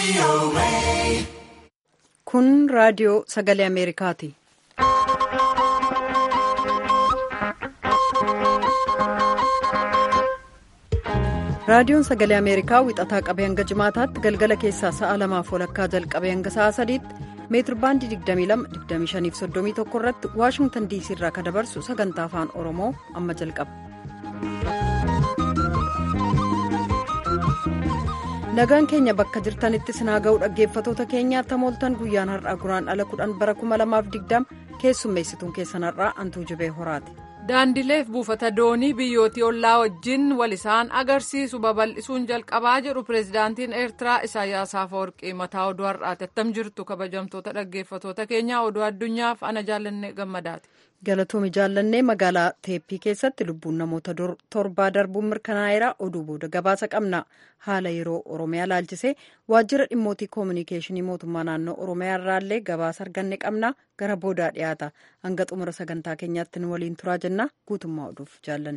Kun raadiyoo sagalee Ameerikaati. Raadiyoon sagalee Ameerikaa wixataa qabee hanga jimaataatti galgala keessaa sa'a lamaaf walakkaa jalqabee hanga sa'a sadiitti meetir baandii 22-25-31 irratti waashingtan diisii irraa kan dabarsu sagantaa afaan oromoo amma jalqaba. nagaan keenya bakka jirtanitti sinaa ga'u dhaggeeffatoota keenyaatti mooltan guyyaan har'aa guraan ala 10 bara 2020 keessummeessituun keessan har'aa antuu jibee horaati. daandileef buufata doonii biyyootii ollaa wajjin wal isaan agarsiisu babal'isuun jalqabaa jedhu pireezidaantiin eertiraa isaayyaas afawarqii mataa oduu har'aati attam jirtu kabajamtoota dhaggeeffatoota keenyaa oduu addunyaaf ana jaallanne gammadaati. galatoomii jaallannee magaalaa teeppii keessatti lubbuun namoota torbaa darbuun mirkanaa'eera oduu booda gabaasa qabna haala yeroo oromiyaa laalchisee waajjira dhimmootii koominikeeshinii mootummaa naannoo oromiyaa irraallee gabaasa arganne qabna gara boodaa dhiyaata hanga xumura sagantaa keenyaatti nu waliin turaa jenna guutummaa oduuf jaallanne.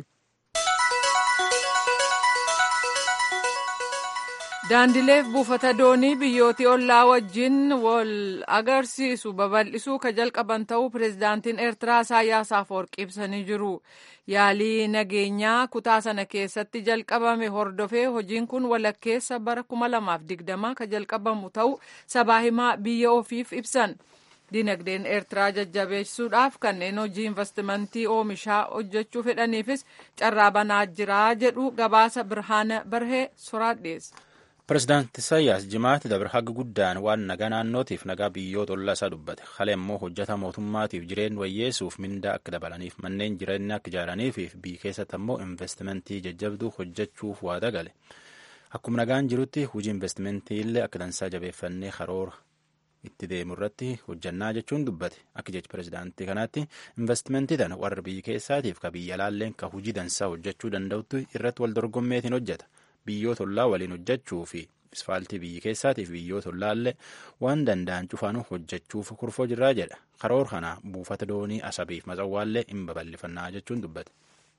daandileef buufata doonii biyyootii ollaa wajjin wal agarsiisu babal'isuu ka jalqaban ta'uu pireezidaantiin eertiraa isaayyaas afawarqii ibsanii jiru yaalii nageenyaa kutaa sana keessatti jalqabame hordofee hojiin kun walakkeessa bara 2020 ka jalqabamu ta'uu sabaa himaa biyya ofiif ibsan dinagdeen eertiraa jajjabeessuudhaaf kanneen hojii investimentii oomishaa hojjechuu fedhaniifis carraa banaa jiraa jedhu gabaasa birhaana barhee soraadheessa. Pireezidaanti Isaayyaas jimaatti dabre haga guddaan waan nagaa naannootiif nagaa biyyoota ollaa isaa dubbate. Haala immoo hojjeta mootummaatiif jireenya wayyeessuuf mindaa akka dabalaniif manneen jireenya akka ijaaraniif biyya keessatti ammoo investimentii jajjabduu hojjechuuf waada gale. Akkuma nagaan jirutti hojii investimentii illee akka dansaa jabeeffannee karoora itti deemu irratti hojjannaa jechuun dubbate. Akka jechi pireezidaantii kanaatti investimentii tana warra biyya keessaatiif ka biyya alaalleen ka hojii dansaa hojjechuu danda'utti irratti wal dorgommeetiin hojjeta. biyyoota ollaa waliin hojjechuu fi isfaaltii biyya keessaatiif biyyoota ollaallee waan danda'an cufaanuu hojjechuuf kurfoo jirraa jedha karoora kana buufata doonii asabiif matsawwaallee hin babal'ifannaa jechuun dubbate.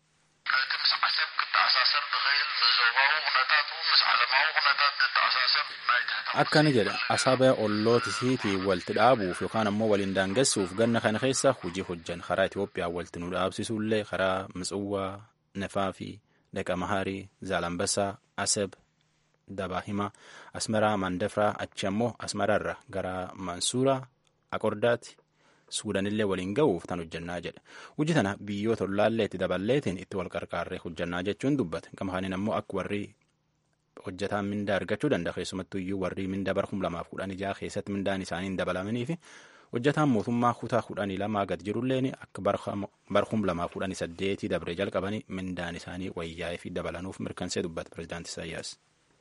akkani jedha asaba ollootisiitii walti dhaabuuf yookaan ammoo waliin daangessuuf ganna kana keessa hojii hojjan karaa Itoophiyaa walti nu dhaabsisuullee karaa Mitsawwaa Nafaa fi Daqa Maharii Zaalambasaa Asab Dabaahimaa Asmaraa Mandafraa achi ammoo Asmaraarra gara Mansuuraa Aqordaatti Suudanillee waliin ga'uuf tan hojjannaa jedha. Hojii tana biyyoota ollaallee itti daballeetiin itti wal qarqaarree hojjannaa jechuun dubbate. Gama kanaan ammoo akka warri hojjetaan mindaa argachuu danda'a. Keessumattuu iyyuu warri mindaa bara kuma lamaaf kudhan ijaa keessatti mindaan isaanii hin dabalamanii fi hojjetaan mootummaa kutaa kudhanii lamaa gad jirulleen akka bara kuma lamaaf kudhanii saddeetii dabree jalqabanii mindaan isaanii wayyaa'ee fi dabalanuuf mirkansee dubbate pireezidaanti Isaayyaas.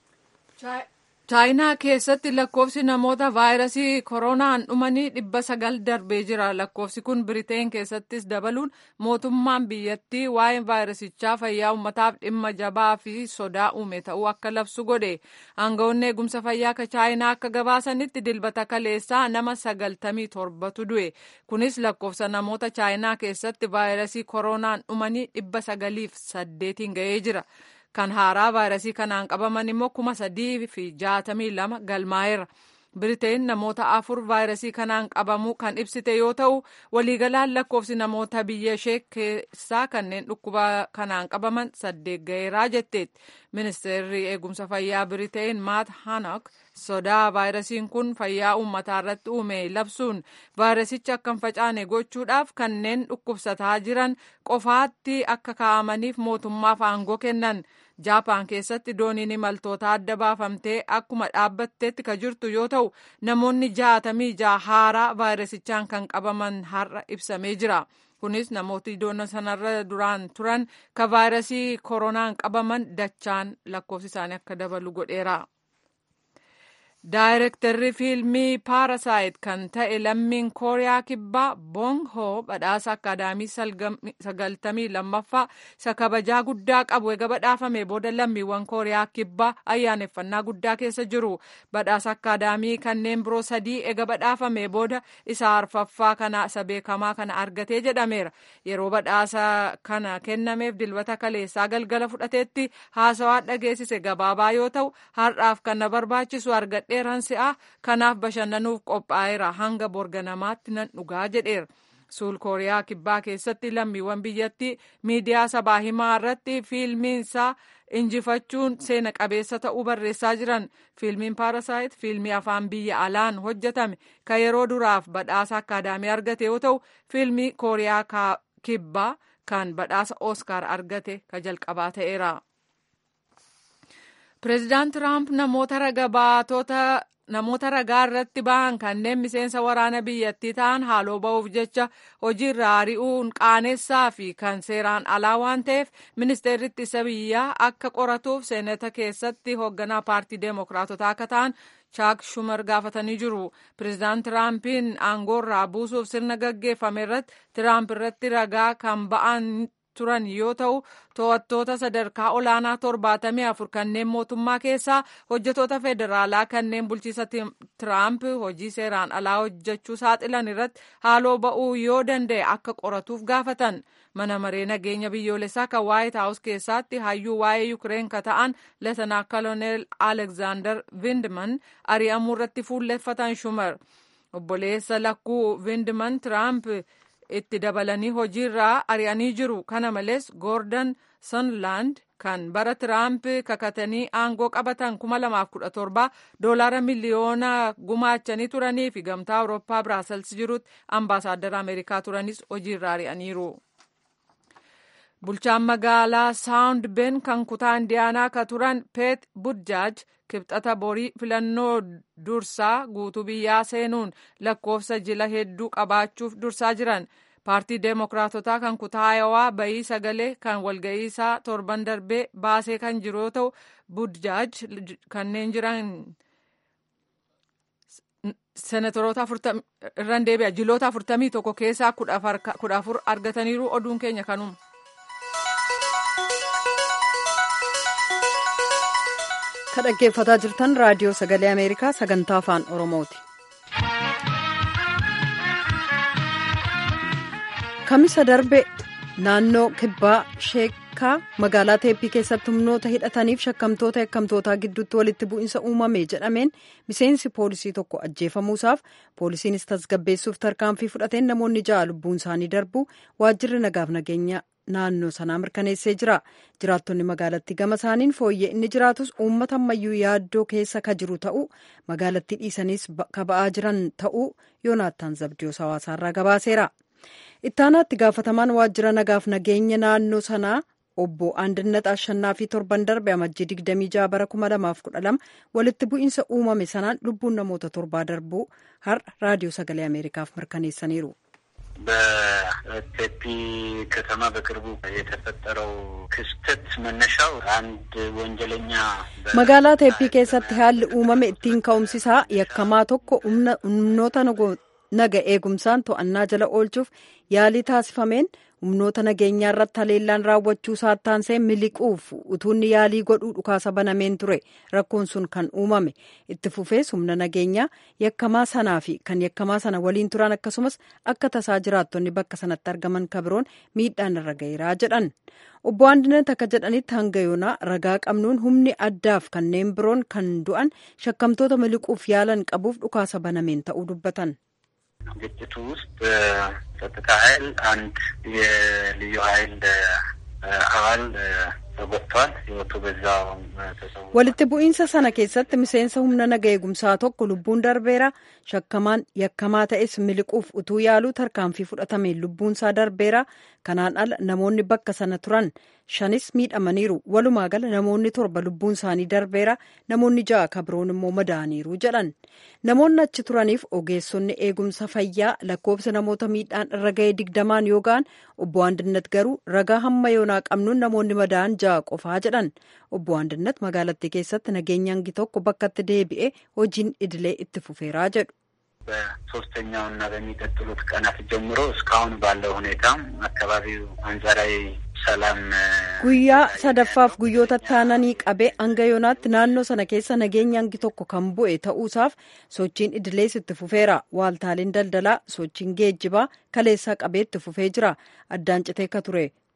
chaayinaa keessatti lakkoofsi namoota vaayirasii koronaan dhumanii dhibba sagal darbee jira lakkoofsi kun biriteen keessattis dabaluun mootummaan biyyattii waa'ee vaayirasichaa fayyaa ummataaf dhimma jabaa fi sodaa uume ta'uu akka labsu godhe aangawoonni eegumsa fayyaa ka chaayinaa akka gabaasanitti dilbata kaleessaa nama sagaltamii torbatu du'e kunis lakkoofsa namoota chaayinaa keessatti vaayirasii koronaan dhumanii dhibba sagaliif saddeetiin ga'ee jira. kan haaraa vaayirasii kanaan qabaman immoo kuma sadii fi jaatamii lama galmaa'eera. Biriteen namoota afur vaayirasii kanaan qabamuu kan ibsite yoo ta'u waliigalaan lakkoofsi namoota biyya ishee keessaa kanneen dhukkuba kanaan qabaman saddeet ga'eeraa jetteetti. Ministeerri eegumsa fayyaa Biriteen Maat Hanok sodaa vaayirasiin kun fayyaa uummataa irratti uume labsuun vaayirasicha akka hin facaane gochuudhaaf kanneen dhukkubsataa jiran qofaatti akka kaa'amaniif mootummaaf aangoo kennan. Jaapaan keessatti dooniin imaltoota adda baafamtee akkuma dhaabbatteetti ka jirtu yoo ta'u namoonni jaatamii jaha haaraa vaayirasichaan kan qabaman har'a ibsamee jira. Kunis namooti doona sanarra duraan turan ka vaayirasii koronaan qabaman dachaan lakkoofsi isaanii akka dabalu godheera. Daayirektarri fiilmii Paarasaayit kan ta'e lammiin Kooriyaa Kibbaa Bong Ho badhaasa akaadaamii sagaltamii lammaffaa isa kabajaa guddaa qabu eega badhaafame booda lammiiwwan Kooriyaa Kibbaa ayyaaneffannaa guddaa keessa jiru. Badhaasa akaadaamii kanneen biroo sadii eega badhaafame booda isa arfaffaa kana isa beekamaa kana argatee jedhameera. Yeroo badhaasa kana kennameef dilbata kaleessaa galgala fudhateetti haasawaa dhageessise gabaabaa yoo ta'u har'aaf kan na barbaachisu argadhe qopheeran si'a kanaaf bashannanuuf qophaa'eera hanga borganamaatti nan dhugaa jedheera. suul kooriyaa kibbaa keessatti lammiiwwan biyyattii miidiyaa sabaa himaa irratti fiilmiinsaa injifachuun seena qabeessa ta'uu barreessaa jiran fiilmiin paarasaayit fiilmii afaan biyya alaan hojjetame kan yeroo duraaf badhaasa akkaadaamii argate yoo ta'u fiilmii kooriyaa kibbaa kan badhaasa ooskaar argate ka jalqabaa ta'eera. pireezidaant tiraamp namoota raga baatota namoota ragaa irratti ba'an kanneen miseensa waraana biyyattii ta'an haaloo ba'uuf jecha hojiirra ari'uun qaanessaa fi kan seeraan alaa waan ta'eef ministeerri ittisa biyyaa akka qoratuuf seenata keessatti hoogganaa paartii deemokiraatotaa akka ta'an chaak shumar gaafatanii jiru pireezidaant tiraampiin aangoorraa buusuuf sirna gaggeeffame irratti tiraamp irratti ragaa kan ba'an turan yoo ta'u to'attoota sadarkaa olaanaa torbaatamii afur kanneen mootummaa keessaa hojjetoota federaalaa kanneen bulchiisa tiraamp hojii seeraan alaa hojjechuu saaxilan irratti haaloo ba'uu yoo danda'e akka qoratuuf gaafatan mana maree nageenya biyyoolessaa kan waayit haawus keessatti hayyuu waa'ee yukireen ka ta'an leetanaa koloneel alekzaandar vindman ari'amuu irratti fuulleffatan shumar obboleessa lakkuu vindman tiraamp itti dabalanii hojiirraa ari'anii jiru kana malees goordon sonlaand kan bara tiraamp kakatanii aangoo qabatan 2017 doolaara miliyoona gumaachanii turanii fi gamtaa awurooppaa biraasels jirutti ambaasaaddara ameerikaa turanis hojiirraa ari'aniiru. bulchaan magaalaa saawund ben kan kutaa indiyaanaa ka turan peet budjaaj kibxata borii filannoo dursaa guutuu biyyaa seenuun lakkoofsa jila hedduu qabaachuuf dursaa jiran paartii deemokiraatotaa kan kutaa ayawaa bayii sagalee kan walga'iisaa torban darbee baasee kan jiru yoo ta'u budjaaj kanneen jiran senatoroota irraan deebi'a jiloota afurtamii tokko keessaa kudha afur argataniiru oduun keenya kanuma. ka dhaggeeffataa jirtan raadiyoo sagalee ameerikaa sagantaa afaan oromooti. kamisa darbe naannoo kibbaa sheekaa magaalaa teeppii keessatti humnoota hidhataniif shakkamtoota yakkamtootaa gidduutti walitti bu'insa uumame jedhameen miseensi poolisii tokko ajjeefamuusaaf poolisiinis tasgabbeessuuf tarkaanfii fudhateen namoonni ja'a lubbuun isaanii darbu waajjirri nagaaf nageenya naannoo sanaa mirkaneessee jira jiraattonni magaalattii gama isaaniin fooyyee inni jiraatus uummata ammayyuu yaaddoo keessa ka jiru ta'uu magaalattii dhiisaniis ka ba'aa jiran ta'uu yoonaattaan zabdiyoos hawaasaarraa gabaaseera ittaanaatti gaafatamaan waajjira nagaaf nageenya naannoo sanaa obbo Andinnat Ashannaa fi torban darbe amajjii 26 bara 2012 walitti bu'iinsa uumame sanaan lubbuun namoota torbaa darbuu har'a raadiyoo sagalee ameerikaaf mirkaneessaniiru. በቴፒ ከተማ በቅርቡ የተፈጠረው ክስተት መነሻው አንድ ወንጀለኛ magaalaa teeppii keessatti haalli uumame ittiin ka'umsisaa yakkamaa tokko humnoota naga eegumsaan to'annaa jala oolchuuf yaalii taasifameen humnoota nageenyaa irratti haleellaan raawwachuu saattaansee miliquuf utuunni yaalii godhuu dhukaasa banameen ture rakkoon sun kan uumame itti fufees humna nageenyaa yakkamaa sanaa fi kan yakkamaa sana waliin turan akkasumas akka tasaa jiraattonni bakka sanatti argaman kabiroon miidhaan irra gaheeraa jedhan obbo Andinet akka jedhanitti hanga yoonaa ragaa qabnuun humni addaaf kanneen biroon kan du'an shakkamtoota miliquuf yaalan qabuuf dhukaasa banameen ta'uu dubbatan. ግጭቱ ውስጥ ጸጥታ ኃይል አንድ የልዩ ኃይል አባል ተጎድቷል። ህይወቱ በዛው ተሰው walitti bu'iinsa sana keessatti miseensa humna naga eegumsaa tokko lubbuun darbeera shakkamaan yakkamaa ta'es miliquuf utuu yaaluu tarkaanfii fudhatameen lubbuunsaa darbeera kanaan ala namoonni bakka sana turan shanis miidhamaniiru walumaa gala namoonni torba lubbuun isaanii darbeera namoonni ja'a kabiroon immoo madaaniiru jedhan namoonni achi turaniif ogeessonni eegumsa fayyaa lakkoofsa namoota miidhaan irra ga'ee digdamaan yoo ga'an obbo Andinnat garuu ragaa hamma yoonaa qabnuun namoonni madaa'an ja'a qofaa jedhan obbo Andinnat magaalattii keessatti nageenya hangi tokko bakkatti deebi'ee hojiin idilee itti fufeeraa jedhu. በሶስተኛው እና በሚቀጥሉት ቀናት ጀምሮ እስካሁን ባለው ሁኔታ አካባቢው አንጻራዊ ሰላም guyyaa sadaffaaf guyyoota taananii qabee hanga yoonaatti naannoo sana keessa nageenya hangi tokko kan bu'e ta'uusaaf sochiin idilees itti fufeera waaltaaleen daldalaa sochiin geejjibaa kaleessaa qabee itti fufee jira addaan citee ka ture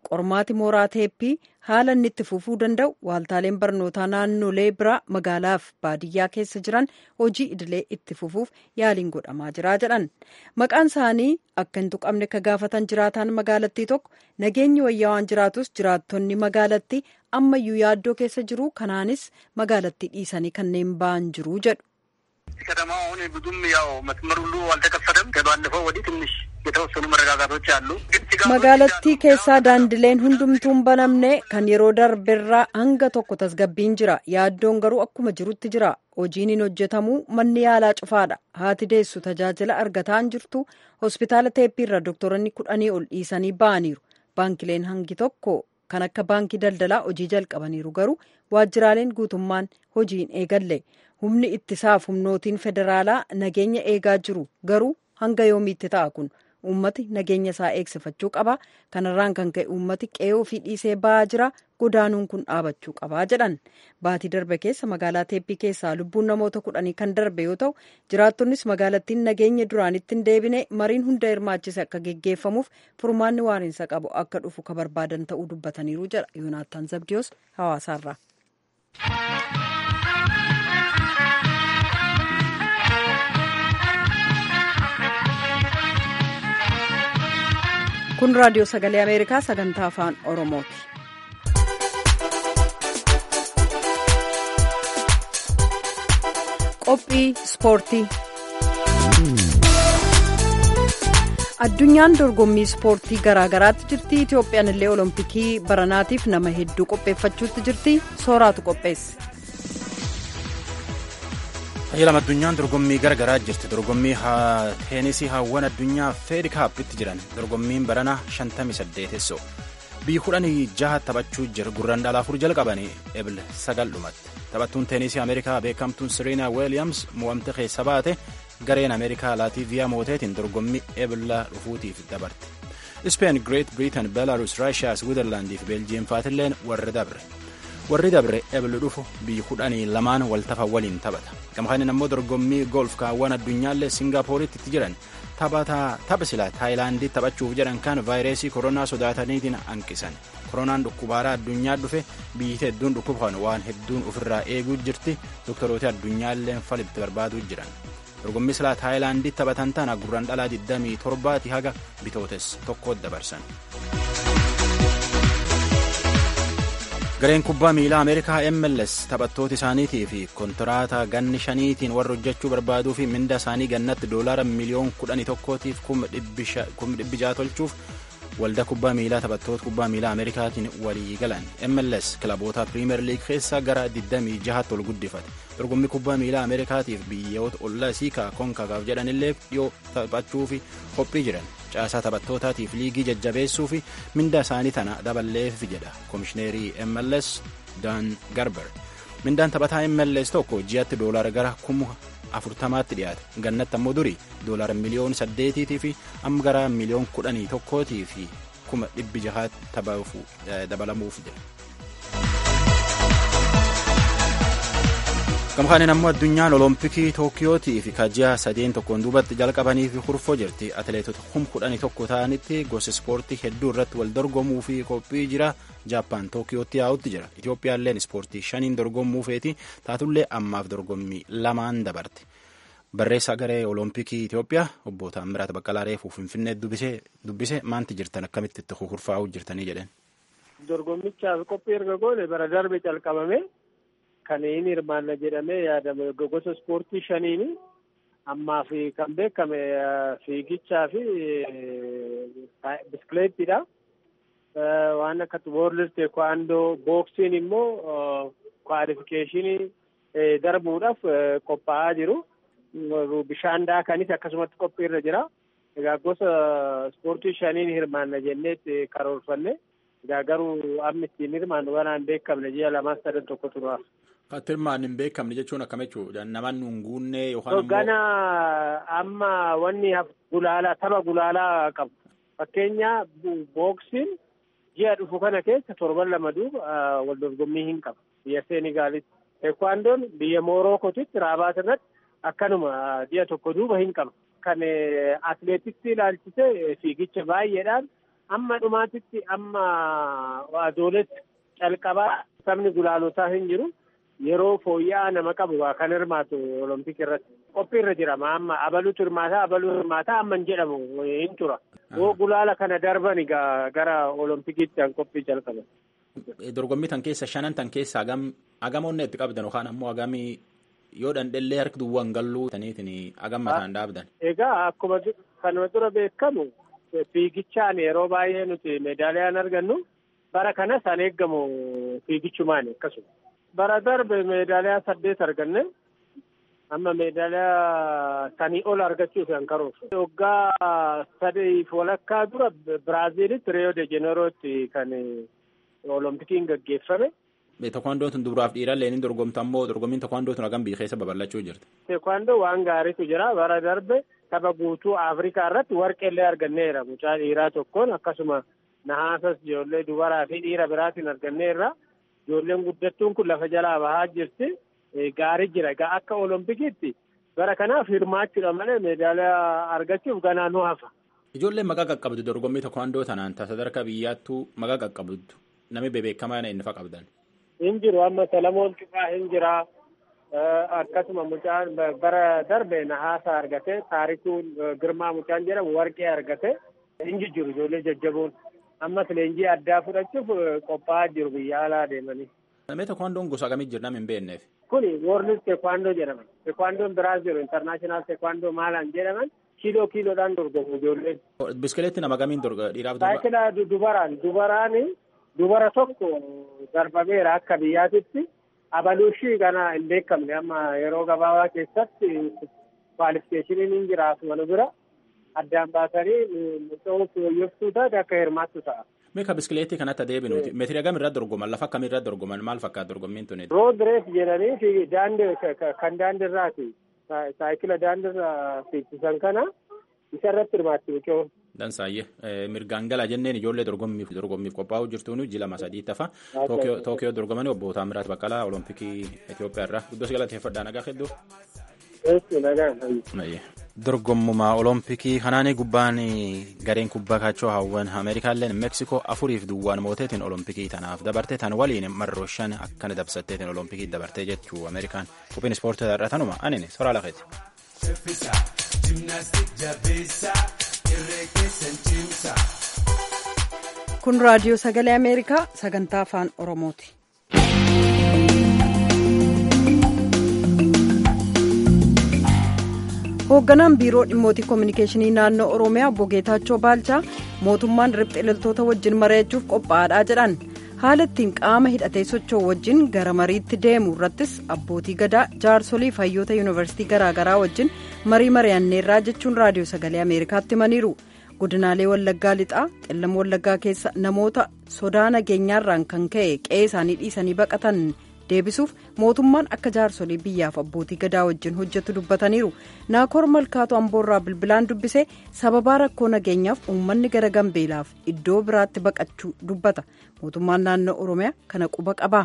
qormaati mooraa teeppii haala inni itti fufuu danda'u waaltaaleen barnootaa naannolee biraa magaalaaf baadiyyaa keessa jiran hojii idilee itti fufuuf yaaliin godhamaa jira jedhan maqaan isaanii akka hin tuqamne ka gaafatan jiraataan magaalattii tokko nageenyi wayyaa waan jiraatus jiraattonni magaalattii ammayyuu yaaddoo keessa jiru kanaanis magaalattii dhiisanii kanneen ba'an jiru jedhu. ከተማ አሁን ብዙም ያው መስመር ሁሉ አልተከፈተም። ከባለፈው ወዲህ ትንሽ የተወሰኑ መረጋጋቶች አሉ። magaalattii keessaa daandileen hundumtuun banamne kan yeroo darberraa hanga tokko tasgabbiin jira yaaddoon garuu akkuma jirutti jira hojiin hin hojjetamu manni yaalaa cufaadha haati deessu tajaajila argataa hin jirtu hospitaala teeppiirra dooktoronni kudhanii ol dhiisanii ba'aniiru baankileen hangi tokko kan akka baankii daldalaa hojii jalqabaniiru garuu waajjiraaleen guutummaan hojii hin eegalle humni ittisaaf humnootiin federaalaa nageenya eegaa jiru garuu hanga yoomiitti ta'a kun uummati nageenya isaa eegsifachuu qaba kanarraan kan ka'e uummati qe'ee ofii dhiisee ba'aa jira godaanuun kun dhaabachuu qabaa jedhan baatii darbe keessa magaalaa teeppii keessaa lubbuun namoota kudhanii kan darbe yoo ta'u jiraattonnis magaalattiin nageenya duraanitti hin deebine mariin hunda hirmaachise akka geggeeffamuuf furmaanni waariinsa qabu akka dhufu ka barbaadan ta'uu dubbataniiru jedha yoonaataan zabdiyoos hawaasaarraa. kun raadiyoo sagalee ameerikaa sagantaa afaan oromooti. qophii ispoortii addunyaan dorgommii ispoortii garaagaraatti jirti itoophiyaan illee olompikii baranaatiif nama hedduu qopheeffachuutti jirti sooraatu qopheesse. Tajaajila addunyaan dorgommii garagaraa jirti. Dorgommii teenisii hawwan addunyaa feedi kaappitti jiran dorgommiin barana 58 biyyi kudhanii jaha taphachuu jira gurraan dhala afur jalqabanii ebil sagal dhumatti. Taphattuun teenisii Ameerikaa beekamtuun Siriina Weeliyams mo'amte keessa baate gareen Ameerikaa Laatiiviyaa mooteetiin dorgommii ebila dhufuutiif dabarte. Ispeen, Greet Britain, Belarus, Raashiyaa, Switzerlaandii fi Beeljiyeem faatilleen warri dabre. warri dabre ebilu dhufu biyyi kudhanii lamaan waltafa waliin taphata gamkaanin ammoo dorgommii golf kaawwan addunyaallee singaappooritti itti jiran tapha silaa taayilaandii taphachuuf jedhan kan vaayirasii koronaa sodaataniitiin hanqisan koronaan dhukkubaaraa addunyaa dhufe biyyi hedduun dhukkubkan waan hedduun ofirraa eeguu jirti doktoroota addunyaallee falibti barbaaduu jiran dorgommii silaa taayilaandii taphatan tana gurraan dhalaa 27 haga bitootes tokko dabarsan. gareen kubbaa miilaa ameerikaa mls taphattoota isaaniitii fi kontiraata ganni shaniitiin warra hojjechuu barbaaduu fi minda isaanii gannatti doolaara miliyoon kudhanii tokkootiif kuma dhibbi jaha tolchuuf waldaa kubbaa miilaa taphattoota kubbaa miilaa ameerikaatiin walii galan mls kilaboota piriimer liig keessaa gara 26 ol guddifate dorgommii kubbaa miilaa ameerikaatiif biyyoota ollaa isii konkakaaf jedhanillee dhiyoo taphachuu fi qophii jiran caasaa taphattootaatiif liigii jajjabeessuu fi minda isaanii tana daballeef jedha komishineerii mls dan garber mindaan taphataa mls tokko ji'atti doolaara gara kuma afurtamaatti dhiyaate gannatti ammoo durii doolaara miliyoon saddeetiitii fi amma gara miliyoon kudhanii tokkootii fi kuma dhibbi jahaatti dabalamuuf jedha. gamkaanin ammoo addunyaan olompikii tookiyootii fi kaji'a sadeen tokkoon duubatti jalqabanii fi hurfoo jirti atileetota kum kudhanii tokko ta'anitti gosa ispoortii hedduu irratti wal dorgomuu fi qophii jira jaappaan tookiyootti yaa'utti jira itiyoophiyaalleen ispoortii shaniin dorgomuu feeti taatullee ammaaf dorgommii lamaan dabarte barreessaa garee olompikii itiyoophiyaa obbo Taammiraat Baqqalaa Reefuu Finfinnee dubbise maanti jirtan akkamitti itti hurfaa'uu jirtanii jedheen. dorgommichaaf qophii erga goone bara darbe calqabame. Kan inni hirmaanna jedhamee yaadame gosa ispoortii shaniini ammaa fi kan beekame fiigichaa fi biskileettiidha. Waan akka woorlid teekwaandoo booksiin immoo kwaalifikeeshinii darbuudhaaf qophaa'aa jiru. Bishaan daakanis akkasumatti qophiirra jira. Egaa gosa ispoortii shaniin hirmaanna jenneetti karoorfanne. Egaa garuu amma ittiin hirmaannu waan hin beekamne ji'a lamaan sadan tokko turaa. Kan hirmaanni hin beekamne jechuun akkam jechuudha? Namoonni hin guunne yookaan immoo. Gana amma wanni gulaalaa tapha gulaalaa qabu. Fakkeenya booksiin ji'a dhufu kana keessa torban lama duuba wal dorgommii hin qabu. Biyya Seenigaalitti. Teekwaandoon biyya Moorookotitti Raabaat irratti akkanuma ji'a tokko duuba hin qabu. Kan atileetiksii ilaalchise fiigicha baay'eedhaan amma dhumaatitti amma adooletti calqabaa sabni gulaalotaa hin jiru yeroo fooyya'aa nama qabu kan hirmaatu olompik irratti qophii irra jira amma abaluutu hirmaataa abaluu hirmaataa amma hin jedhamu hin tura yoo gulaala kana darban gara olompikiitti kan qophii jalqaban. Dorgommii tan keessa shanan tan keessa hagam hagamoonni itti qabdan yookaan ammoo hagamii yoo dandhellee harki duwwaan galluu taniitiin hagam mataan dhaabdan. Egaa akkuma kanuma dura beekamu fiigichaan yeroo baay'ee nuti meedaaliyaan argannu bara kanas an eeggamu fiigichumaani akkasuma. Bara darbe meedaaliyaa saddeet arganne amma meedaaliyaa sanii ol argachuuf kan karoorsu. Waggaa sadiif walakkaa dura Biraaziilitti Riyoo de Jeneerootti kan Olompikiin gaggeeffame. Tekwaandoon tun dubaraaf dhiirallee ni dorgomta ammoo dorgommiin tekwaandoo tun hagam biyya keessa babal'achuu jirti. Tekwaandoo waan gaariitu jira bara darbe tapha guutuu Afrikaa irratti warqeellee arganneera mucaa dhiiraa tokkoon akkasuma nahaasas ijoollee dubaraa fi dhiira biraatiin arganneerra ijoolleen guddattuun kun lafa jalaa bahaa jirti gaarii jira egaa akka olompikiitti bara kanaaf hirmaachuudha malee meedaaliyaa argachuuf ganaa nu hafa. Ijoolleen maqaa qaqqabdu dorgommii tekwaandoo tanaan sadarkaa biyyaattuu maqaa qaqqabdu namni bebeekamaa inni fa qabdan. hin jiru amma Salamoon Cufaa hin jira akkasuma mucaan bara darbe nahaasa argate taarikuun girmaa mucaan jedhamu warqee argate hin jiru ijoollee jajjaboon ammas leenjii addaa fudhachuuf qophaa'aa jiru biyya alaa deemanii. Namni tekwaandoon gosa akkamii jira nama hin beekneef. Kuni woorlis tekwaandoo jedhaman tekwaandoon biraas jiru intarnaashinaal tekwaandoo maalaan jedhaman kiiloo kiiloodhaan dorgomu ijoolleen. Biskileetti nama kamiin dhiiraaf Saayikilaa dubaraan dubaraani dubara tokko darbameera akka biyyaatitti abaluushii kana hin beekamne amma yeroo gabaabaa keessatti kwaalifikeeshiniin hin jiraatu nu bira addaan baasanii mucoo fooyyoftuu taate akka hirmaattu ta'a. Meeqa biskileetii kanatti adeemnuti meetira hagam irratti dorgoman lafa akkamii irratti dorgoman maal fakkaata dorgommiin tuni. Rood reef jedhanii fi daandii kan daandiirraati saayikila daandiirraa fiigsisan kana isa irratti hirmaatti mucoo. Dansaayyee mirgaan galaa jenneen ijoollee dorgommiif dorgommiif qophaa'uu jirtuun ji lama sadii tafa Tookiyoo dorgomanii obbo Taamiraat Baqqalaa Olompikii Itoophiyaa irraa guddoo si galateeffadhaa nagaa hedduu. Dorgommumaa Olompikii kanaanii gubbaan gareen kubbaa kaachoo hawwan Ameerikaalleen Meeksikoo afuriif duwwaan mooteetiin Olompikii tanaaf dabarte tan waliin marroo shan akkana dabsatteetiin Olompikii dabartee jechuu Ameerikaan qophiin ispoortii irraa tanuma anini soraa lafeeti. kun raadiyoo sagalee ameerikaa sagantaa afaan oromooti. hoogganaan biiroo dhimmootii koominikeeshinii naannoo oromiyaa obbo Geetaachoo Baalchaa mootummaan riphxee loltoota wajjin mari'achuuf qophaa'aadha jedhan haala ittiin qaama hidhatee socho'u wajjin gara mariitti deemu irrattis abbootii gadaa jaarsolii hayyoota yuunivarsiitii garaagaraa wajjin marii mari'anneerraa jechuun raadiyoo sagalee ameerikaatti himaniiru. godinaalee wallaggaa lixaa qellam wallaggaa keessa namoota sodaa nageenyaarraan kan ka'e qe'ee isaanii dhiisanii baqatan deebisuuf mootummaan akka jaarsolii biyyaaf abbootii gadaa wajjin hojjetu dubbataniiru naakoor malkaatu amboorraa bilbilaan dubbise sababaa rakkoo nageenyaaf uummanni gara gambeelaaf iddoo biraatti baqachuu dubbata mootummaan naannoo oromiyaa kana quba qabaa.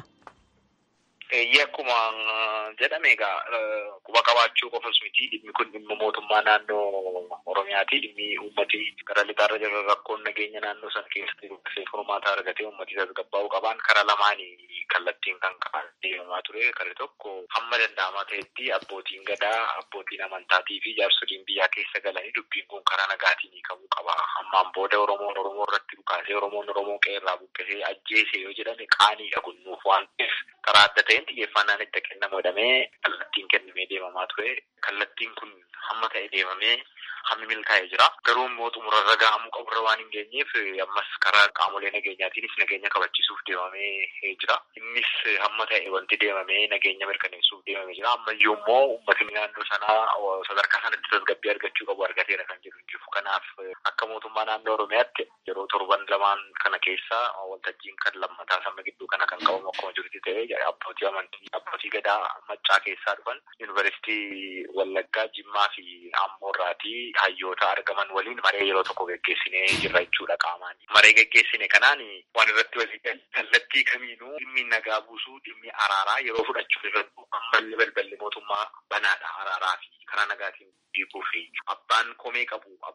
Eeyyee akkuma jedhame egaa quba qabaachuu qofas miti dhimmi kun dhimma mootummaa naannoo Oromiyaati. Dhimmi uummati gara lixaarra jiran rakkoon nageenya naannoo sana keessatti dubbisee furmaata argatee uummati tasgabbaa'uu qaban karaa lamaanii kallattiin kan ka'an deemamaa ture. Karri tokko hamma danda'amaa ta'etti abbootiin gadaa, abbootiin amantaatii fi jaarsoliin biyyaa keessa galanii dubbiin kun karaa nagaatiin hiikamuu qaba. Hammaan booda Oromoon Oromoo irratti dhukaasee Oromoon Oromoo qeerraa buqqisee ajjeese yoo jedhame qaaniidha kun nuuf waan ta'eef karaa adda ta'een xiyyeeffannaan itti kennamu jedhamee kallattiin kennamee deemamaa ture. Kallattiin kun hamma ta'e deemamee hammi milkaa'ee jira. Garuu immoo xumurarra gahamuu qaburra waan hin geenyeef ammas karaa qaamolee nageenyaatiinis nageenya kabachiisuuf deemamee jira. Innis hamma ta'e wanti deemamee nageenya mirkaneessuuf deemamee jira. Ammayyuu immoo uummatni naannoo sanaa sadarkaa sanatti tasgabbii argachuu qabu argateera kan jiru jiru. Kanaaf akka mootummaa naannoo Oromiyaatti yeroo torban lamaan kana keessa waltajjiin kan lammataa sama gidduu kana kan qabamu akkuma jirutti ta'ee abbootii amantii abbootii gadaa maccaa keessaa dhufan yuunivarsiitii Wallaggaa Jimmaa fi Amboorraatii hayyoota argaman waliin maree yeroo tokko geggeessinee jirra jechuudha qaamaan. Maree geggeessine kanaan waan irratti walii kallattii kamiinuu dhimmi nagaa buusuu dhimmi araaraa yeroo fudhachuu irratti ammallee balballi mootummaa banaadha araaraa fi karaa nagaatiin hiikuu fi abbaan komee qabu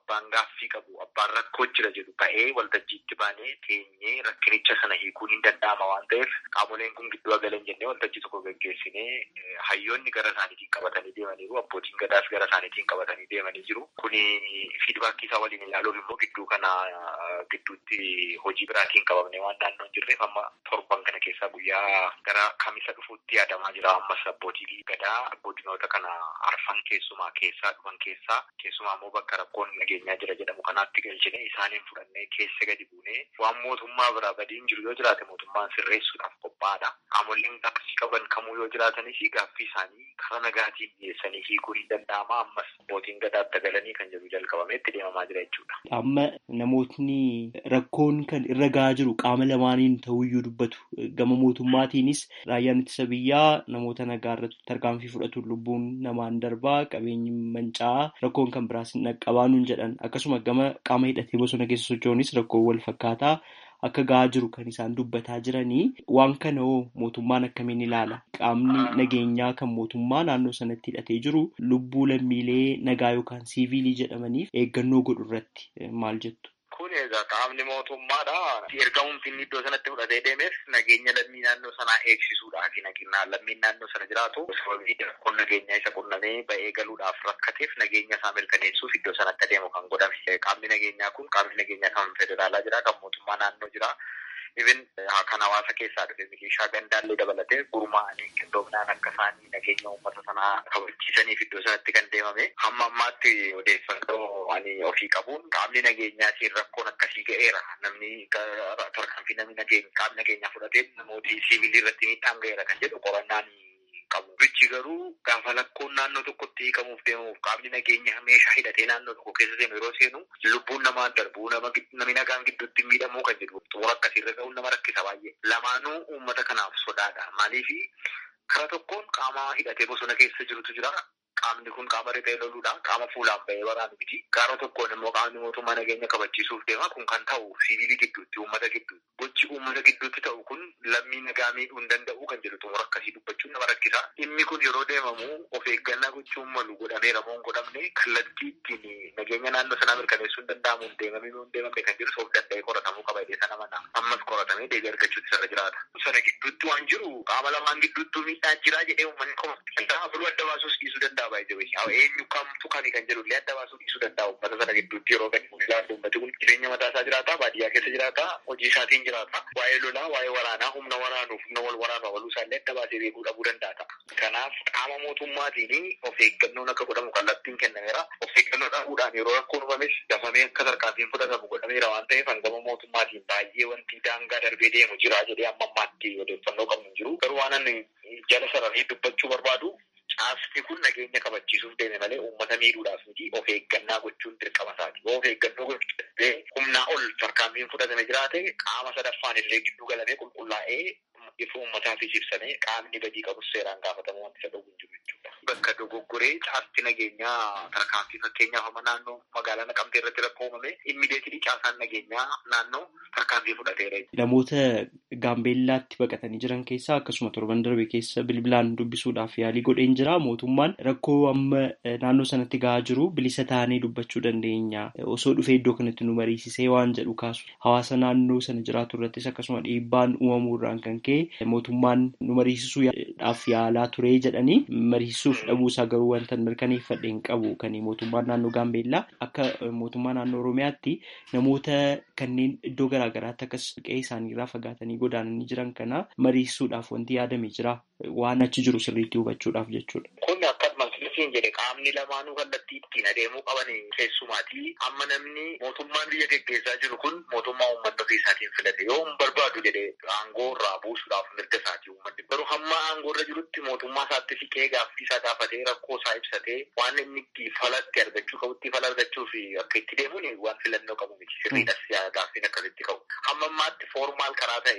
abbaan gaaffii qabu abbaan rakkoo jira jedhu ta'ee waltajjiitti baanee teenyee rakkinicha sana hiikuun hin danda'ama waan ta'eef qaamoleen kun gidduu galan jennee waltajjii tokko gaggeessinee hayyoonni gara isaaniitiin qabatanii deemaniiru abbootiin gadaas gara isaaniitiin qabatanii deemanii jiru kuni fiidbaakii isaa waliin ilaaluuf immoo gidduu kana gidduutti hojii biraatiin qabamne waan naannoo hin jirreef amma torban kana keessaa guyyaa gara kamisa dhufuutti yaadamaa jira ammas abbootii gadaa godinoota kana arfan keessumaa keessaa dhufan keessaa keessumaa immoo bakka rakkoon nageenyaa jira jedhamu kanaatti galchine isaaniin fudhannee keessa gadi buunee waan mootummaa biraa badiin jiru yoo jiraate mootummaan sirreessuudhaaf qophaa'aadha. Qaamoleen gaaffii qaban kamuu yoo jiraatanis gaaffii isaanii karaa nagaatiin dhiyeessanii hiikuu ni danda'ama ammas abbootiin gadaatti galanii kan jedhu jalqabamee itti deemamaa jira jechuudha. Amma namootni rakkoon kan irra gahaa jiru qaama lamaaniin ta'uyyuu dubbatu gama mootummaatiinis raayyaan ittisa biyyaa namoota nagaa irratti tarkaanfii fudhatu lubbuun namaan darbaa qabeenyi manca'aa rakkoon kan biraas naqqabaa nuun jedhan akkasuma gama qaama hidhatee bosona keessa socho'unis rakkoo wal fakkaataa akka gahaa jiru kan isaan dubbataa jiranii waan kana hoo mootummaan akkamiin ilaala qaamni nageenyaa kan mootummaa naannoo sanatti hidhatee jiru lubbuu lammiilee nagaa yookaan siiviilii jedhamaniif eeggannoo godhu irratti maal jettu. Kun egaa qaamni mootummaadha. Ergamuun inni iddoo sanatti fudhatee deemeef nageenya lammii naannoo sanaa eegsisuudhaafi nageenya lammiin naannoo sana jiraatu sababii rakkoon nageenyaa isa qunnamee ba'ee galuudhaaf rakkateef nageenya isaa mirkaneessuuf iddoo sanatti adeemu kan godhame. Qaamni nageenyaa kun qaamni nageenyaa kan federaalaa jira kan mootummaa naannoo jira. Ibin kan hawaasa keessaa dhufe milishaa gandaallee dabalatee gurmaa'anii qindoominaan akka isaanii nageenya uummata sanaa kabachiisaniif iddoo sanatti kan deemame hamma ammaatti odeeffannoo ani ofii qabuun qaamni nageenyaatiin rakkoon akkasii ga'eera namni tarkaanfii namni nageenya qaamni nageenyaa fudhatee namooti siivilii irratti miidhaan ga'eera kan jedhu qorannaan qabu. Bichi garuu gaafa lakkoon naannoo tokkotti hiikamuuf deemuuf qaamni nageenya meeshaa hidhatee naannoo tokko keessa seenu yeroo seenu lubbuun namaan darbuu namni nagaan gidduutti miidhamuu kan jedhu xumura akkasiirra ga'uun nama rakkisa baay'ee. Lamaanuu uummata kanaaf sodaadha. Maaliif karaa tokkoon qaama hidhatee bosona keessa jirutu jira. Qaamni kun qaama riphee loluudha. Qaama fuulaan bahee waraanu miti. Karaa tokkoon immoo qaamni mootummaa nageenya kabachiisuuf deema. Kun kan ta'u siviilii gidduutti, uummata gidduutti. Gochi uummata gidduutti ta'u kun lammii nagaa miidhuu hin danda'u kan jedhu xumura akkasii dubbachuun nama rakkisa. Dhimmi kun yeroo deemamu of eeggannaa gochuun malu godhameera moo hin godhamne kallattii ittiin nageenya naannoo sanaa mirkaneessuu hin danda'amu hin deemamee moo hin deemamne kan jedhu of danda'ee qoratamuu qaba jedhee sana mana. Ammas qoratamee deebii argachuutti sarara jiraata. Sana gidduutti waan jiru qaama lamaan gidduutti miidhaa jira jedhee uummanni qoma. Kanaafuu adda baasuus dhiisuu danda'a baay'ee eenyu kamtu kami kan jedhu illee adda baasuu dhiisuu danda'a uummata sana gidduutti yeroo gadi ilaalu uummati kun jireenya mataa isaa jiraata baadiyyaa keessa jiraata hojii isaatiin jiraata waa'ee lolaa waa'ee waraanaa humna waraanuuf humna wal waraanuu waluu isaallee adda baasee beekuu dhabuu danda'a kanaaf qaama mootummaatiin of eeggannoon akka godhamu kallattiin kennameera of eeggannoo dhabuudhaan yeroo rakkoon uumames dafamee akka tarkaanfiin fudhatamu godhameera waan ta'eef hangama mootummaatiin baay'ee wanti daangaa darbee deemu jira jedhee amma ammaatti odeeffannoo qabnu hin jiru garuu waan ani jala sararee dubbachuu barbaadu Caasni kun nageenya kabachiisuuf deeme malee uummata miidhuudhaaf miti of eeggannaa gochuun dirqama isaati. Yoo of eeggannoo gochuudhaaf humnaa ol tarkaanfiin fudhatame jiraate qaama sadaffaan illee gidduu galamee qulqullaa'ee ifa uummataafis ibsamee qaamni badii qabus seeraan gaafatamuu wanti isa dhowwu hin jiru jechuudha. Bakka dogoggoree caasti nageenyaa tarkaanfii fakkeenyaaf amma naannoo magaalaa Naqamtee irratti rakkoo uumame immideetilii caasaan nageenyaa naannoo tarkaanfii fudhateera. Namoota Gaambeellaatti baqatanii jiran keessaa akkasuma torban darbe keessa bilbilaan dubbisuudhaaf yaalii godheen jira. Mootummaan rakkoo amma naannoo sanatti gahaa jiru bilisa taanee dubbachuu dandeenya. Osoo dhufee iddoo kanatti nu mariisisee waan jedhu kaasu. Hawaasa naannoo sana jiraatu irrattis akkasuma dhiibbaan uumamuu irraan kan ka'e mootummaan nu mariisisuudhaaf yaalaa ture jedhanii mariisisuuf dhabuusaa garuu wanta mirkaneeffadhe hin qabu kan mootummaan naannoo Gaambeellaa akka mootummaa naannoo Oromiyaatti namoota kanneen iddoo garaagaraatti akkas qe'ee isaaniirraa fagaatanii godaananii jiran kana mariisuudhaaf wanti yaadame jira waan achi jiru sirriitti hubachuudhaaf jechuudha. Kun akkasuma sirriin jedhe qaamni lamaanuu kallattii ittiin adeemuu qaban keessumaati. Amma namni mootummaan biyya geggeessaa jiru kun mootummaa uummanni ofii isaatiin filate yoo hin barbaadu jedhe aangoo irraa buusuudhaaf mirga isaati uummanni. Garuu hamma aangoo irra jirutti mootummaa isaatti siqee gaaffii isaa gaafatee rakkoo isaa ibsatee waan inni itti falatti argachuu qabutti fala argachuuf akka itti deemuun waan filannoo qabu miti. Sirriidhas gaaffiin akkasitti qabu. Hamma ammaatti foormaal karaa ta'een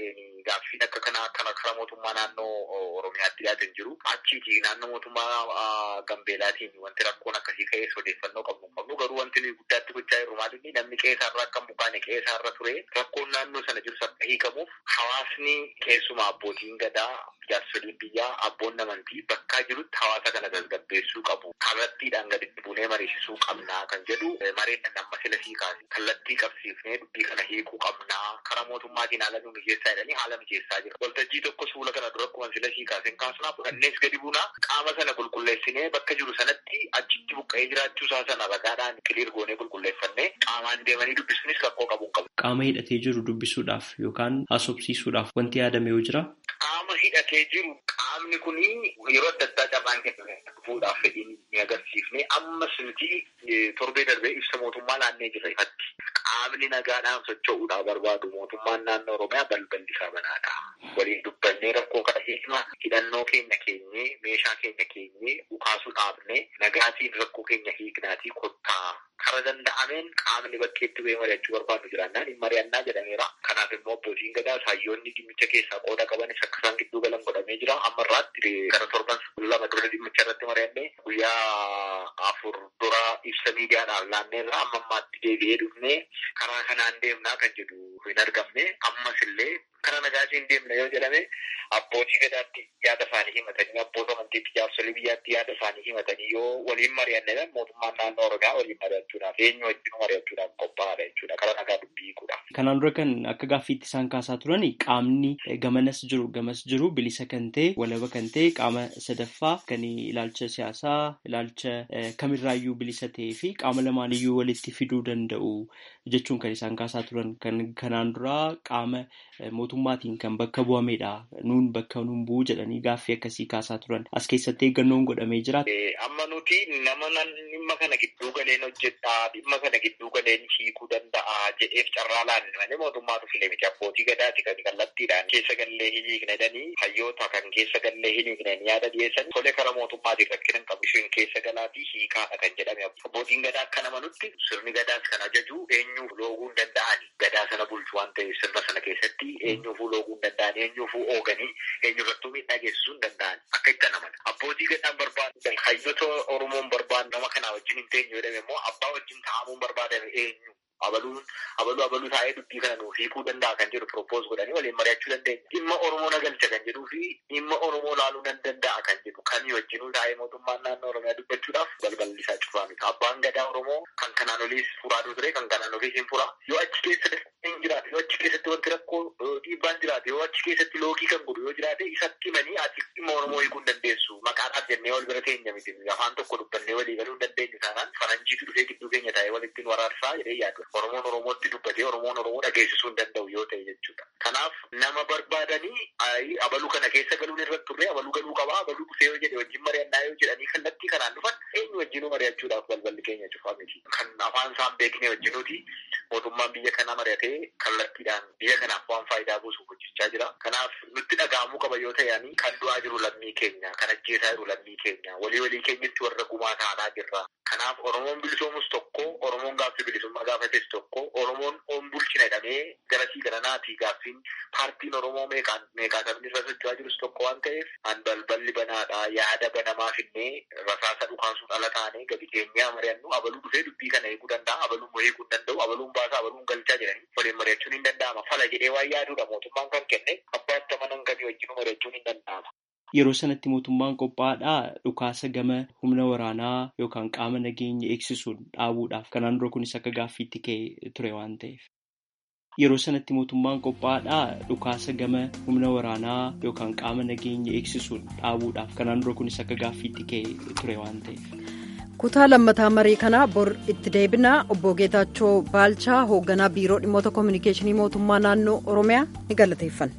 gaaffiin akka kanaa kana karaa mootummaa naannoo Oromiyaatti dhiyaatan jiru. Achiiti naannoo mootummaa Gambeelaatiin wanti rakkoon akkasii ka'ees odeeffannoo qabnu qabnu garuu wanti nuyi guddaatti gochaa jirru maalinni namni qe'eerraa akka bukaane qe'eerra ture rakkoon naannoo sana jirus akka hiikamuuf hawaasni keessumaa abbootiin gadaa jaarsoliin biyyaa abboon amantii bakkaa jirutti hawaasa kana tasgabbeessuu qabu. Kallattiidhaan gaditti buunee mariisisuu qabnaa kan jedhu mareedhaan amma sila hiikaase kallattii qabsiifnee dubbii kana hiikuu qabnaa karaa mootummaatiin haala nu mijeessaa jedhanii haala mijeessaa jira. Waltajjii tokko suula kana dura akkuma sila hiikaaseen kaasnaa fudhannees gadi buunaa qaama sana qulqulleessinee bakka jiru sanatti achitti buqqa'ee jiraachuu isaa sana ragaadhaan kiliir goonee qulqulleeffannee qaamaan deemanii dubbisuunis rakkoo qabuun qabu. Qaama hidhatee jiru dubbisuudhaaf yookaan haasofsiisuudhaaf wanti yaadame yoo jira. Qaama hidhatee jiru qaamni kun yeroo adda addaa carraan kenname fuudhaaf fedhiin ni agarsiifne ammas nuti torbee darbee ibsa mootummaa laannee jirra ifatti. Qaamni nagaadhaan socho'uudhaaf barbaadu mootummaan naannoo Oromiyaa balballi isaa banaadha. Waliin dubbannee rakkoo kana hiikna hidhannoo keenya keenyee meeshaa keenya keenyee dhukaasuu dhaabne nagaatiin rakkoo keenya hiiknaatii kottaa kara danda'ameen qaamni bakkeetti bu'ee mari'achuu barbaadu jiraannaan hin mari'annaa jedhameera. Kanaaf immoo abbootiin gadaa saayyoonni dhimmicha keessaa qooda qabanis akka isaan gidduu galan godhamee jira. Amma irraatti gara torban lama dura dhimmicha irratti mari'annee guyyaa afur dura ibsa miidiyaadhaan laanneerra amma ammaatti deebi'ee dhufnee karaa kanaan deemnaa kan jedhu hin argamne ammas illee karaa nagaatiin deemna yoo jedhame abbootii gadaatti yaada isaanii himatanii abboota amantiitti jaarsolii biyyaatti yaada isaanii himatanii yoo waliin mari'anne mootummaan naannoo Oromiyaa waliin mari'achuudhaaf eenyu wajjin mari'achuudhaaf qophaa'aadha jechuudha karaa nagaa dubbii hiikuudha. Kanaan dura kan akka gaaffiitti isaan kaasaa turan qaamni gamanas jiru gamas jiru bilisa kan ta'e walaba kan ta'e qaama sadaffaa kan ilaalcha siyaasaa ilaalcha kamirraayyuu bilisa ta'ee fi qaama lamaaniyyuu walitti fiduu danda'u jechuun kan isaan kaasaa turan kan kanaan dura qaama mootummaatiin kan bakka bu'amedha nuun bakka nuun bu'u jedhanii gaaffii akkasii kaasaa turan as keessatti eeggannoon godhamee jira. Amma nuti nama dhimma kana gidduu galeen hojjedhaa dhimma kana gidduu galeen hiikuu danda'a jedheef carraa laanne malee mootummaatu file miti abbootii gadaati kan kallattiidhaan keessa gallee hin hiiknedhanii hayyoota kan keessa gallee hin hiiknen yaada dhiyeessan tole kara mootummaatiin rakkina hin qabu isheen keessa galaatii hiikaadha kan jedhame abbootiin gadaa akka namanutti sirni gadaas kan ajaju eenyuuf looguu hin danda'ani gadaa sana bulchu waan ta'eef sirna sana keessatti eenyuufuu looguu hin danda'an eenyuufuu ooganii eenyurrattuu miidhaa geessisuu hin danda'an akka itti anaman abbootii gadaan barbaadan hayyoota oromoon barbaadu nama kanaa wajjin hin teenye jedhame immoo abbaa wajjin taa'amuun barbaadan eenyu abaluun abaluu abaluu taa'ee dubbii kana nuuf hiikuu danda'a kan jedhu propose godhanii waliin mari'achuu dandeenya. Dhimma Oromoo nagalcha kan jedhuu fi dhimma Oromoo laaluu nan danda'a kan jedhu kamii wajjinuu taa'ee mootummaan naannoo Oromiyaa dubbachuudhaaf balballi isaa cufaa miti. Abbaan gadaa Oromoo kan kanaan oliis furaa ture kan kanaan oliis hin fura. Yoo achi keessa hin jiraate yoo achi keessatti wanti rakkoo dhiibbaan jiraate yoo achi keessatti loogii kan godhu yoo jiraate isatti himanii ati dhimma Oromoo hiikuu hin dandeessu. Maqaadhaaf jennee wal bira teenya miti. Afaan tokko dubbannee walii galuu hin dandeenyu taanaan faranjiitu dhufee gidduu keenya taa'ee walittiin waraarsaa jedhee yaadu. Oromoon Oromootti dubbatee Oromoon Oromoo dhageessisuu hin danda'u yoo ta'e jechuudha. Kanaaf nama barbaadanii abaluu kana keessa galuun irratti turre abaluu galuu qabaa abaluu dhufee yoo jedhe wajjin mari'annaa yoo jedhanii kallattii kanaan dhufan eenyu wajjinuu mari'achuudhaaf balballi keenya cufaa miti. Kan afaan isaan beekne wajjinuuti mootummaan biyya kanaa mari'atee kallattiidhaan biyya kanaaf waan faayidaa buusuuf hojjechaa jira. Kanaaf nutti dhaga'amuu qaba yoo ta'ani kan du'aa jiru lammii keenya kan ajjeesaa jiru lammii keenya walii walii keenyatti warra gumaa taanaa jirra. Kanaaf Oromoon bilisoomus tokko Oromoon gaaffii bilisummaa gaafates tokko Oromoon on bulchina jedhamee garasii garanaatii gaaffiin paartiin Oromoo meeqaan meeqaa sabni irra socho'aa jirus tokko waan ta'eef an balballi banaadha yaada banamaa finnee rasaasa dhukaasuu dhala taanee gadi keenyaa mari'annu abaluu dhufee dubbii kana eeguu danda'a abaluun eeguu hin danda'u abaluun baasaa abaluun galchaa jedhanii waliin mari'achuun hin danda'ama fala jedhee waan yaaduudha mootummaan kan kenne abbaatti amanan kamii wajjinuu mari'achuun hin danda'ama. Yeroo sanatti mootummaan qophaa'aadhaa dhukaasa gama humna waraanaa yookaan qaama nageenya eegsisuun dhaabuudhaaf kanaan dura kunis akka gaaffiitti ka'e ture waan ta'eef. Yeroo sanatti mootummaan qophaa'aadhaa dhukaasa gama humna waraanaa yookaan qaama nageenya eegsisuun dhaabuudhaaf kanaan dura kunis akka gaaffiitti ka'e ture waan ta'eef. kutaa lammataa marii kanaa bor itti deebinaa obbo Geetaachoo Baalchaa hoogganaa biiroo dhimmoota koominikeeshinii mootummaa naannoo Oromiyaa ni galateeffanna.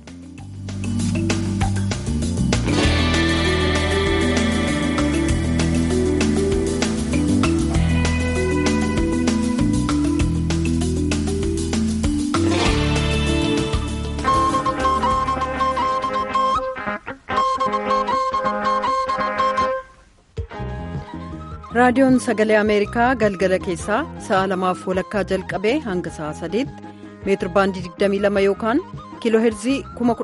raadiyoon sagalee ameerikaa galgala keessaa sa'a lamaaf walakkaa jalqabee hanga sa'a sadiitti meetir baandii 22 yookaan kiilooheerzii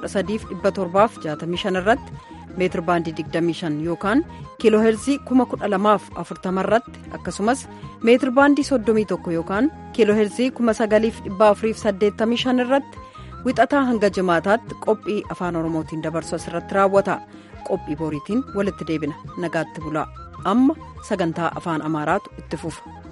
13765 irratti meetir baandii 25 yookaan kiilooheerzii 12040 irratti akkasumas meetir baandii 31 yookaan kiilooheerzii 9485 irratti wixataa hanga jimaataatti qophii afaan oromootiin dabarsu asirratti raawwata qophii boriitiin walitti deebina nagaatti bulaa amma sagantaa afaan amaaraatu itti fufa.